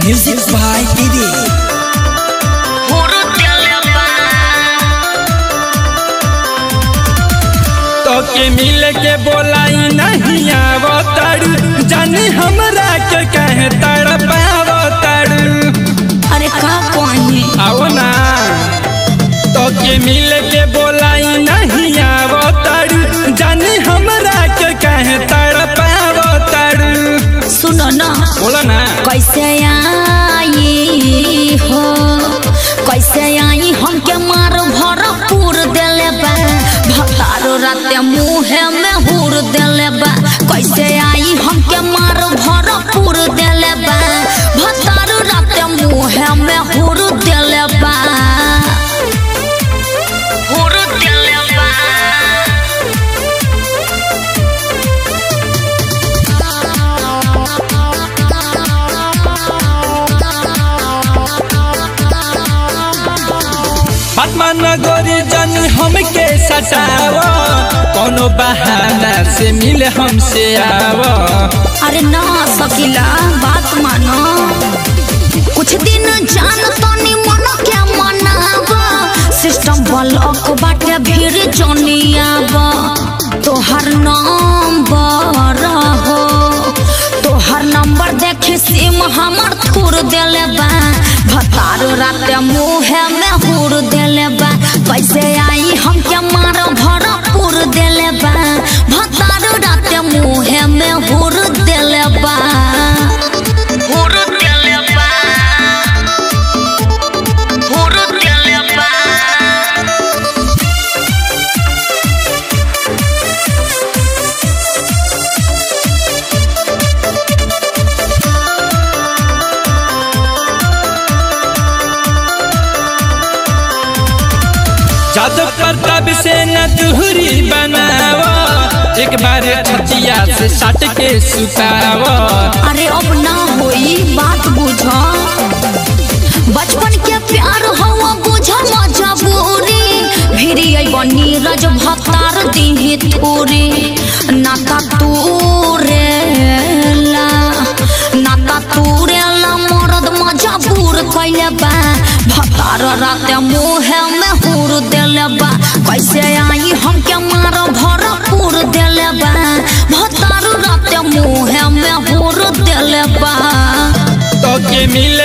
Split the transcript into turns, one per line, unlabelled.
Music by Didi.
तो के मिल के बोलाई नहीं आवताड़ू जानी हमरा के कहे तड़पावताड़ू
अरे का कही
आओ ना तो के मिल के बोलाई नहीं आवताड़ू जानी हमरा के कहे तड़पावताड़ू
सुनो ना
बोला ना
कैसे आई हो कैसे आई हमके मार भरपूर देले बा भतारो राते मुहे में हुर देले बा कैसे आई हमके मार भरपूर देले बा भतारो राते मुहे में हुर देले बा हुर देले बा
पद्मा नगरी जानी हमके सटाव कोनो बहाना से मिल हमसे आव
अरे ना सकीला बात मानो कुछ दिन जान तनी मन के मनाब सिस्टम ब्लॉक बाटे भीड़ जनियाब तोहर नंबर हो तोहर नंबर देखे सिम हमर थूर देले बा भतार राते मुहे में हुर देले बा कैसे आई हमके मार भरपूर देले बा भतार राते मुहे में हुर देले बा हुर देले बा हुर देले बा
जादव प्रताप से न दूरी बनाव एक बार छतिया से सट के सुताव
अरे अब ना होई बात बुझ बचपन के प्यार हवा बुझ मजबूरी भिरी आई बनी रज भतार दीही थोरी नाता तूरेला नाता तूरेला मरद मजबूर कैले बा भतार राते मुहे में हुर देले बा कैसे आई हमके मार भरपूर देले बा भतार राते मुहे में हुर देले बा
तो के मिल